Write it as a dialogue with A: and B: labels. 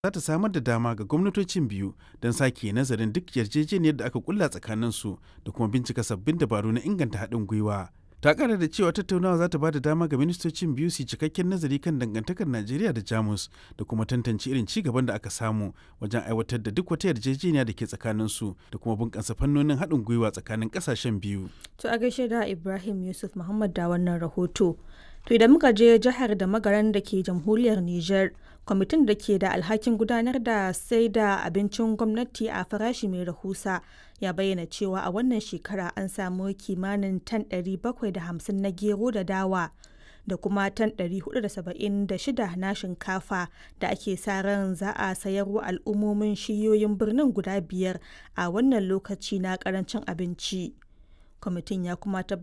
A: za ta samar da dama ga gwamnatocin biyu don sake nazarin duk yarjejeniyar da aka kulla tsakaninsu da kuma bincika sabbin dabaru na inganta haɗin gwiwa. ta kara da cewa tattaunawa za ta ba da dama ga ministocin biyu su cikakken nazari kan dangantakar najeriya da jamus da kuma tantance irin ci gaban da aka samu wajen aiwatar da duk wata yarjejeniya da ke tsakaninsu da kuma bunƙasa fannonin haɗin gwiwa tsakanin ƙasashen biyu
B: To a gaishe da Ibrahim Yusuf Muhammad da wannan rahoto. To idan muka je jihar da magaran da ke jamhuriyar Nijar, kwamitin da ke da alhakin gudanar da sai da abincin gwamnati a farashi mai rahusa ya bayyana cewa a wannan shekara an samu kimanin tan 750 na gero da dawa da kuma tan 476 na shinkafa da ake sa ran za a sayarwa al'ummomin shiyoyin birnin guda biyar a wannan lokaci na karancin abinci. kwamitin ya kuma